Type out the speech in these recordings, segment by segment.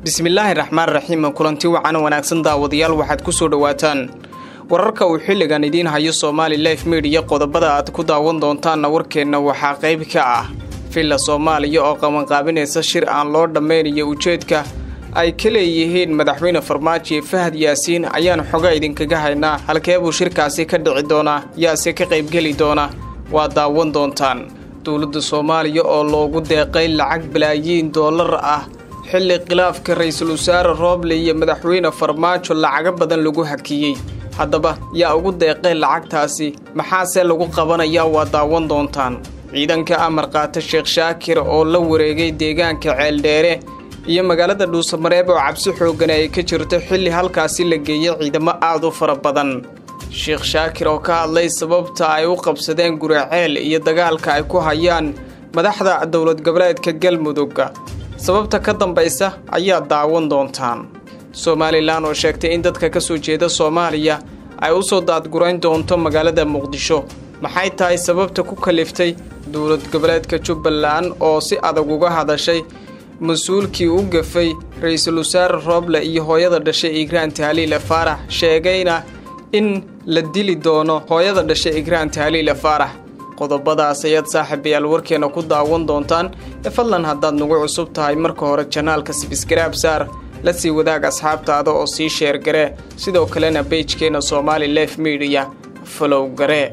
bismillaahi raxmaan raxiim kulanti wacan wanaagsan daawadayaal waxaad ku soo dhowaataan wararka uu xilligan idiin hayo somaali life mediya qodobada aad ku daawan doontaanna warkeenna waxaa qayb ka ah villa soomaaliya oo qabanqaabinaysa shir aan loo dhammaynayo ujeedka ay ka leeyihiin madaxweyne farmaajo fahad yaasiin ayaan xoga idinkaga haynaa halkee buu shirkaasi ka dhici doonaa yaase ka qaybgeli doona waa daawan doontaan dowladda soomaaliya oo loogu deeqay lacag balaayiin doolar ah xilli khilaafka ra-iisul wasaare rooble iyo madaxweyne farmaajo lacago badan lagu hakiyey haddaba yaa ugu deeqay lacagtaasi maxaase lagu qabanayaa waa daawan doontaan ciidanka amar qaata sheekh shaakir oo la wareegay deegaanka ceeldheere iyo magaalada dhuusamareeb oo cabsi xooggan ay ka jirto xilli halkaasi la geeyey ciidamo aad u fara badan sheekh shaakir oo ka hadlay sababta ay u qabsadeen guraceel iyo dagaalka ay ku hayaan madaxda dowlad goboleedka galmudugga sababta ka dambaysa ayaa daawan doontaan somalilan oo sheegtay in dadka ka soo jeeda soomaaliya ay u soo daadgurayn doonto magaalada muqdisho maxay tahay sababta ku kaliftay dowlad goboleedka jubbaland oo si adag uga hadashay mas-uulkii u gafay ra-iisul wasaare rooble iyo hooyada dhashay igraan tahliile faarax sheegayna in la dili doono hooyada dhashay igraan tahliile faarax qodobadaas ayaad saaxiibayaal warkeena ku daawan doontaan ee fadlan haddaad nagu cusub tahay marka hore janaalka sibisgaraab saar la sii wadaag asxaabtaada oo sii sheergaree sidoo kalena beijkeena somaali lef mediya falow garee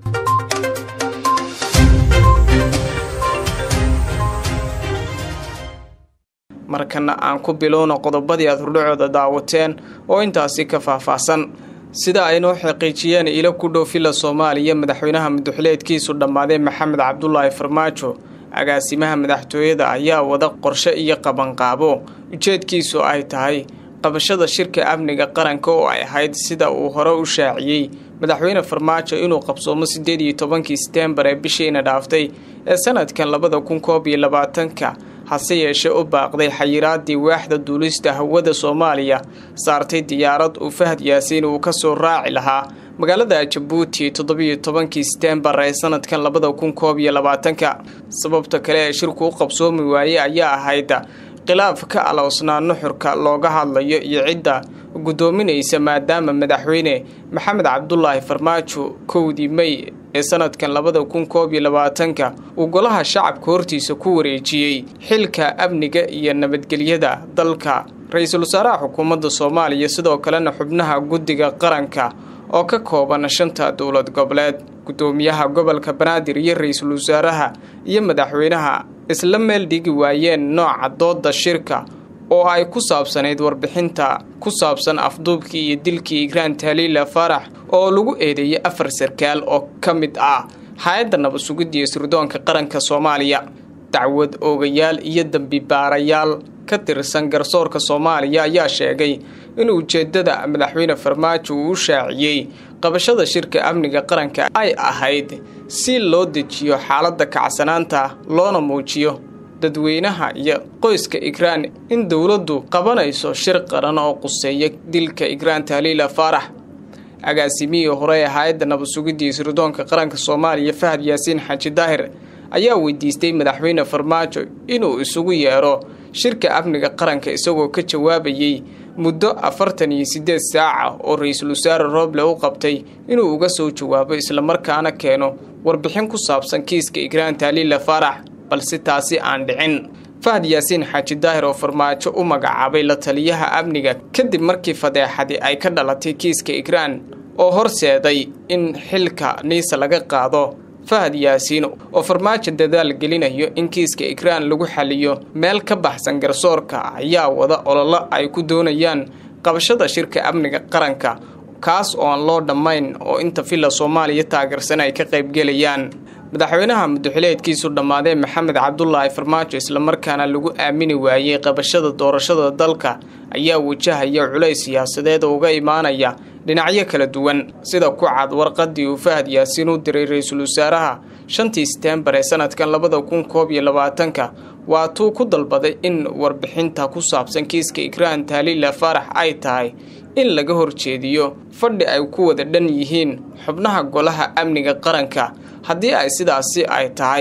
markana aan ku bilowna qodobadii aad hurdhacooda daawateen oo intaasi ka faahfaahsan sida ay noo xaqiijiyeen ilo ku dhow villa soomaaliya madaxweynaha muduxileedkiisu dhammaaday maxamed cabdulaahi farmaajo agaasimaha madaxtooyada ayaa wada qorshe iyo qabanqaabo ujeedkiisu ay tahay qabashada shirka amniga qaranka oo ay ahayd sida uu hore u shaaciyey madaxweyne farmaajo inuu qabsoomo siddeed iyo tobankii seteembar ee bishiina dhaaftay ee sanadkan labada kun koob iyo labaatanka hase yeeshee u baaqday xayiraadii waaxda duulista hawada soomaaliya saartay diyaarad uu fahad yaasiin uu ka soo raaci lahaa magaalada jabuuti toddobiyo tobankii seteembar ee sanadkan labada kun koob iyo labaatanka sababta kale ee shirku u qabsoomi waayey ayaa ahayd khilaaf ka aloosnaa nuxurka looga hadlayo iyo cidda guddoominaysa maadaama madaxweyne maxamed cabdulaahi farmaajo kowdii mey ee sanadkan labada kun koob iyo labaatanka uu golaha shacabka hortiisa ku wareejiyey xilka amniga iyo nabadgelyada dalka ra-iisul wasaaraha xukuumadda soomaaliya sidoo kalena xubnaha guddiga qaranka oo ka kooban shanta dowlad goboleed guddoomiyaha gobolka banaadir iyo ra-iisul wasaaraha iyo madaxweynaha isla meel dhigi waayeen nooca dooda shirka oo ay ku saabsanayd warbixinta ku saabsan afduubkii iyo dilkii igraan tahliila faarax oo lagu eedeeyay afar sarkaal oo ka mid ah hay-adda nabad sugidda iyo sirdoonka qaranka soomaaliya dacwad oogayaal iyo dembi baarayaal ka tirsan garsoorka soomaaliya ayaa sheegay in ujeeddada madaxweyne farmaajo uu u shaaciyey qabashada shirka amniga qaranka ay ahayd si loo dejiyo xaaladda kacsanaanta loona muujiyo dadweynaha iyo qoyska igraan in dowladdu qabanayso shir qaran oo quseeya dilka igraan tahliila faarax agaasimihii hore ee hay-adda nabad sugidda iyo sirdoonka qaranka soomaaliya fahad yaasiin xaaji daahir ayaa weydiistay madaxweyne farmaajo inuu isugu yeedho shirka amniga qaranka isagoo ka jawaabayey muddo afartan iyo siddeed saaca oo ra-iisul wasaare rooble u qabtay inuu uga soo jawaabo islamarkaana keeno warbixin ku saabsan kiiska igraan tahliila faarax balse taasi aan dhicin fahad yaasiin xaaji daahir oo farmaajo u magacaabay la taliyaha amniga kadib markii fadeexadi ay ka dhalatay kiiska igraan oo horseeday in xilka niisa laga qaado fahad yaasiin oo farmaajo dadaal gelinayo in kiiska igraan lagu xaliyo meel ka baxsan garsoorka ayaa wada ololo ay ku doonayaan qabashada shirka amniga qaranka kaas oo aan loo dhammayn oo inta villa soomaaliya taageersan ay ka qaybgelayaan madaxweynaha muduxileedkiisu dhammaadee maxamed cabdulaahi farmaajo islamarkaana lagu aamini waayey qabashada doorashada dalka ayaa wajahaya culays siyaasadeed oo uga imaanaya dhinacyo kala duwan sida ku cad warqadii uu fahad yaasiin u diray ra-iisul wasaaraha shantii seteembar ee sanadkan labada kun koob iyo labaatanka waatuu ku dalbaday in warbixinta ku saabsan kiiska igraan tahliila faarax ay tahay in laga horjeediyo fadhi ay ku wada dhan yihiin xubnaha golaha amniga qaranka haddii ay sidaasi ay tahay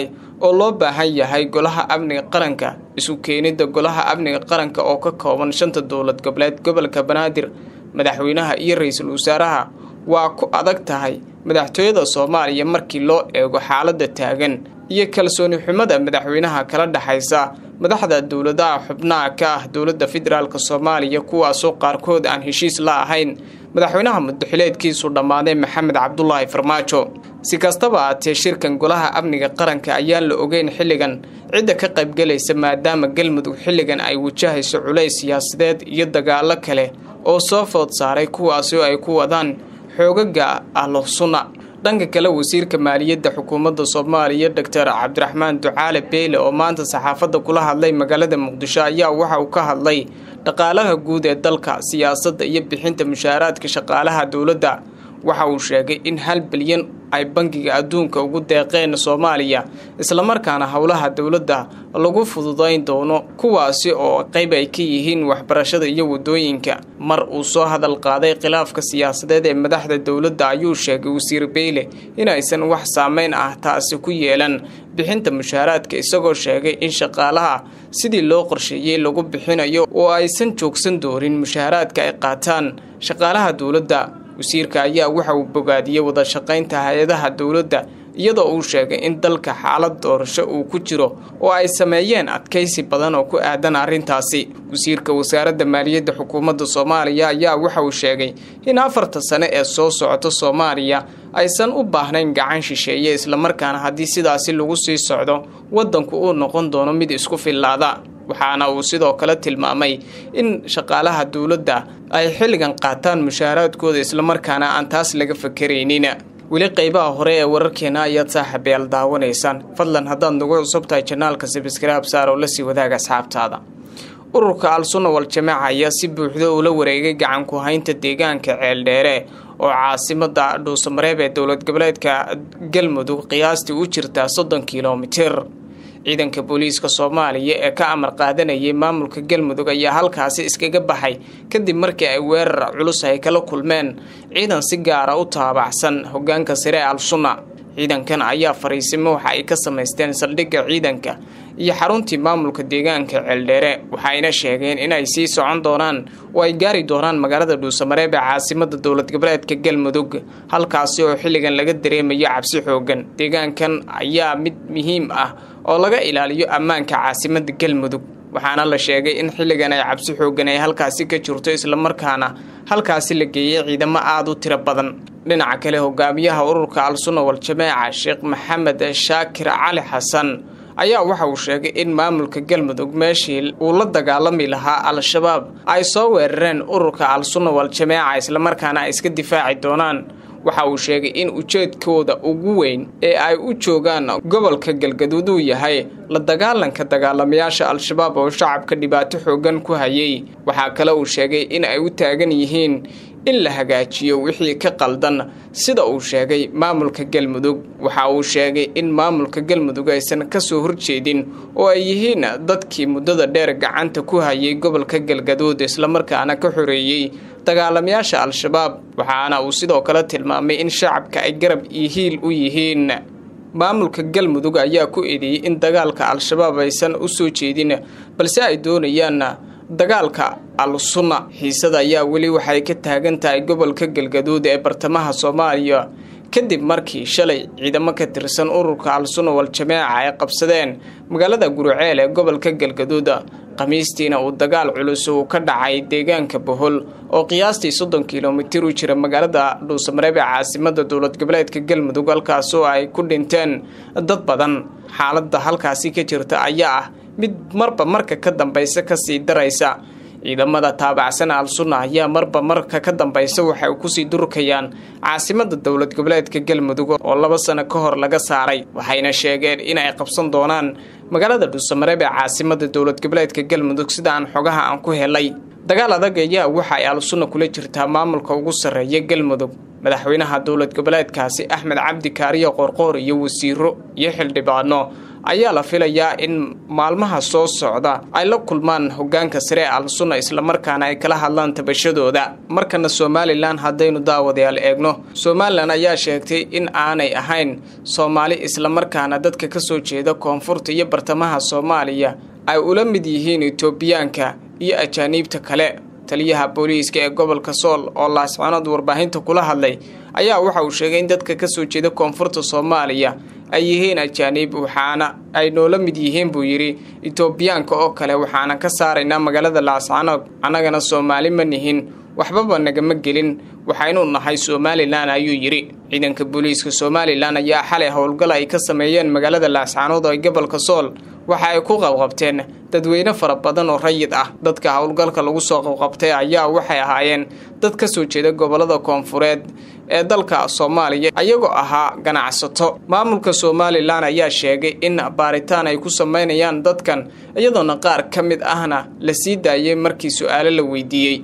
oo loo baahan yahay golaha amniga qaranka isu keenidda golaha amniga qaranka oo ka kooban shanta dowlad goboleed gobolka banaadir madaxweynaha iyo ra-iisul wasaaraha waa ku adag tahay madaxtooyada soomaaliya markii loo eego xaaladda taagan iyo kalsooni xumada madaxweynaha kala dhexaysa madaxda dowladaha xubnaha ka ah dowladda federaalk soomaaliya kuwaasoo qaarkood aan heshiis la ahayn madaxweynaha mudaxileedkiisu dhammaaday maxamed cabdulaahi farmaajo si kastaba aatee shirkan golaha amniga qaranka ayaan la ogeyn xilligan cidda ka qaybgelaysa maadaama galmudug xilligan ay wajahayso culays siyaasadeed iyo dagaalo kale oo soo food saaray kuwaasi oo ay ku wadaan xoogaga ahlo sunna dhanka kale wasiirka maaliyadda xukuumadda soomaaliya doctor cabdiraxmaan ducaale beyle oo maanta saxaafadda kula hadlay magaalada muqdisho ayaa waxa uu ka hadlay dhaqaalaha guud ee dalka siyaasadda iyo bixinta mushaaraadka shaqaalaha dowladda waxa uu sheegay in hal bilyan ay bangiga adduunka ugu deeqeen soomaaliya islamarkaana howlaha dowladda lagu fududayn doono kuwaasi oo qayb ay ka yihiin waxbarashada iyo wadooyinka mar uu soo hadal qaaday khilaafka siyaasadeed ee madaxda dowladda ayuu sheegay wasiir beyle inaysan wax saameyn ah taasi ku yeelan bixinta mushaaraadka isagoo sheegay in shaqaalaha sidii loo qorsheeyey lagu bixinayo oo aysan joogsan doonin mushaaraadka ay qaataan shaqaalaha dowladda wasiirka ayaa waxa uu bogaadiyey wada shaqaynta hay-adaha dowladda iyadoo uu sheegay in dalka xaalad doorasho uu ku jiro oo ay sameeyeen adkaysi badan oo ku aadan arrintaasi wasiirka wasaaradda maaliyadda xukuumadda soomaaliya ayaa waxa uu sheegay in afarta sane ee soo socota soomaaliya aysan u baahnayn gacan shisheeye islamarkaana haddii sidaasi lagu sii socdo waddanku uu noqon doono mid isku fillaada waxaana uu sidoo kale tilmaamay in shaqaalaha dowladda ay xilligan qaataan mushaaraadkooda islamarkaana aan taas laga fakaraynin weli qaybaha hore ee wararkeena ayaad saaxiibayaal daawanaysaan fadlan haddaad nagu cusub tahay janaalka sabskraib saar oo lasii wadaaga asxaabtaada ururka al-sunna wal-jamaaca ayaa si buuxda ula wareegay gacan ku haynta deegaanka ceeldheere oo caasimada dhuusamareeb ee dowlad goboleedka galmudug qiyaastii u jirtaa soddon kilomitir ciidanka booliiska soomaaliya ee ka amar qaadanayay maamulka galmudug ayaa halkaasi iskaga baxay kadib markii ay weerar culus ay kala kulmeen ciidan si gaara u taabacsan hogaanka sare ee al-sunna ciidankan ayaa fariisimo waxa ay ka samaysteen saldhigga ciidanka iyo xaruntii maamulka deegaanka ceeldheere waxayna sheegeen inay sii socon doonaan oo ay gaari doonaan magaalada dhuusamareeb ee caasimada dowlad goboleedka galmudug halkaasi oo xilligan laga dareemayo cabsi xoogan deegaankan ayaa mid muhiim ah oo laga ilaaliyo ammaanka caasimada galmudug waxaana la sheegay in xilligan ay cabsi xoogan ay halkaasi ka jirto islamarkaana halkaasi la geeyey ciidamo aada u tiro badan dhinaca kale hogaamiyaha ururka al-sunna wal-jamaaca sheekh maxamed shaakir cali xasan ayaa waxa uu sheegay in maamulka galmudug meeshii uu la dagaalami lahaa al-shabaab ay soo weerareen ururka al-sunna wal-jamaaca islamarkaana ay iska difaaci doonaan waxa uu sheegay in ujeedkooda ugu weyn ee ay u joogaan gobolka galgaduud uu yahay la dagaalanka dagaalamayaasha al-shabaab oo shacabka dhibaato xoogan ku hayay waxaa kale uu sheegay in ay u taagan yihiin in la hagaajiyo wixii ka qaldan sida uu sheegay maamulka galmudug waxa uu sheegay in maamulka galmudug aysan kasoo horjeedin oo ay yihiin dadkii muddada dheer gacanta ku hayay gobolka galgaduud islamarkaana ka xoreeyey dagaalamayaasha al-shabaab waxaana uu sidoo kale tilmaamay in shacabka ay garab iyo hiil u yihiin maamulka galmudug ayaa ku eedeeyey in dagaalka al-shabaab aysan u soo jeedin balse ay doonayaan dagaalka al-sunna xiisada ayaa weli waxay ka taagan tahay gobolka galgaduud ee bartamaha soomaaliya kadib markii shalay ciidamo ka tirsan ururka al-sunna wal-jamaaca ay qabsadeen magaalada guruceel ee gobolka galgaduud khamiistiina uu dagaal culus uu ka dhacay deegaanka bohol oo qiyaastii soddon kilomitir u jira magaalada dhuusamareeb ee caasimada dowlad goboleedka galmudug halkaasoo ay ku dhinteen dad badan xaaladda halkaasi ka jirta ayaa ah mid marba marka ka dambaysa kasii daraysa ciidamada taabacsan al-sunna ayaa marba marka ka dambaysa waxay kusii durkayaan caasimada dowlad goboleedka galmudug oo laba sano ka hor laga saaray waxayna sheegeen inay qabsan doonaan magaalada dhuusamareeb ee caasimada dowlad goboleedka galmudug sida aan xogaha aan ku helay dagaal adag ayaa waxa ay al-sunna kula jirtaa maamulka ugu sarreeya galmudug madaxweynaha dowlad goboleedkaasi axmed cabdi kaariyo qorqoor iyo wasiiro iyo xildhibaano ayaa la filayaa in maalmaha soo socda ay la kulmaan hogaanka sare ee al-sunna islamarkaana ay kala hadlaan tabashadooda markana somalilan haddaynu daawadayaal eegno somalilan ayaa sheegtay in aanay ahayn soomaali islamarkaana dadka kasoo jeeda koonfurta iyo bartamaha soomaaliya ay ula mid yihiin etoobiyaanka iyo ajaaniibta kale taliyaha booliiska ee gobolka sool oo laascanood warbaahinta kula hadlay ayaa waxa uu sheegay in dadka kasoo jeeda koonfurta soomaaliya ay yihiin ajaaniib waxaana ay noola mid yihiin buu yidhi etoobiyaanka oo kale waxaana ka saaraynaa magaalada laascanood annagana soomaali ma nihin waxbaba nagama gelin waxaynu nahay somalilan ayuu yidhi ciidanka booliiska somalilan ayaa xalay howlgal ay ka sameeyeen magaalada laascanood ee gobolka sool waxa ay ku qabqabteen dadweyne fara badan oo rayid ah dadka howlgalka lagu soo qabqabtay ayaa waxay ahaayeen dad ka soo jeeda gobolada koonfureed ee dalka soomaaliya ayagoo ahaa ganacsato maamulka somalilan ayaa sheegay in baaritaan ay ku sameynayaan dadkan iyadoona qaar ka mid ahna la sii daayay markii su-aalo la weydiiyey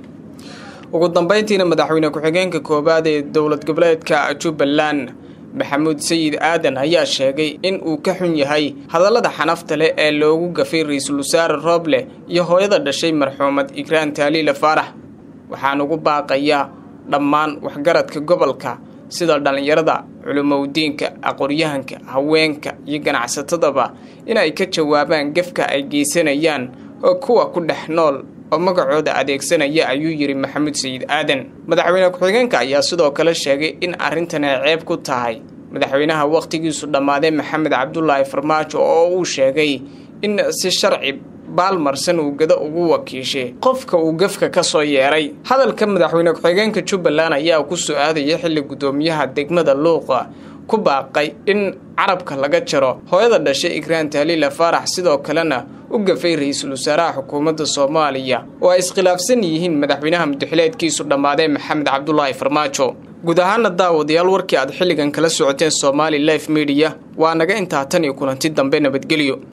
ugu dambeyntiina madaxweyne ku-xigeenka koowaad ee dowlad goboleedka jubbaland maxamuud sayid aadan ayaa sheegay in uu ka xun yahay hadallada xanafta leh ee loogu gafay ra-iisul wasaare rooble iyo hooyada dhashay marxuumad igraan taaliila faarax waxaan ugu baaqayaa dhammaan waxgaradka gobolka sida dhallinyarada culumowdiinka aqoonyahanka haweenka iyo ganacsatadaba inay ka jawaabaan gefka ay geysanayaan oo kuwa ku dhex nool oo magacooda adeegsanaya ayuu yidhi maxamuud sayid aadan madaxweyne ku-xigeenka ayaa sidoo kale sheegay in arrintan ay ceeb ku tahay madaxweynaha wakhtigiisu dhammaaday maxamed cabdulaahi farmaajo oo uu sheegay in si sharci baalmarsan uu gado ugu wakiishay qofka uu gefka ka soo yeeray hadalka madaxweyne ku-xigeenka jubbaland ayaa ku soo aadaya xilli guddoomiyaha degmada luuqa ku baaqay in carabka laga jaro hooyada dhashay igraan taaliila faarax sidoo kalena u gafay ra-iisul wasaaraha xukuumadda soomaaliya oo ay iskhilaafsan yihiin madaxweynaha mudaxileedkiisu dhammaaday maxamed cabdulaahi farmaajo guud ahaana daawadayaal warkii aad xilligan kala socoteen somaali life mediya waa naga intaa tan iyo kulanti dambe nabadgelyo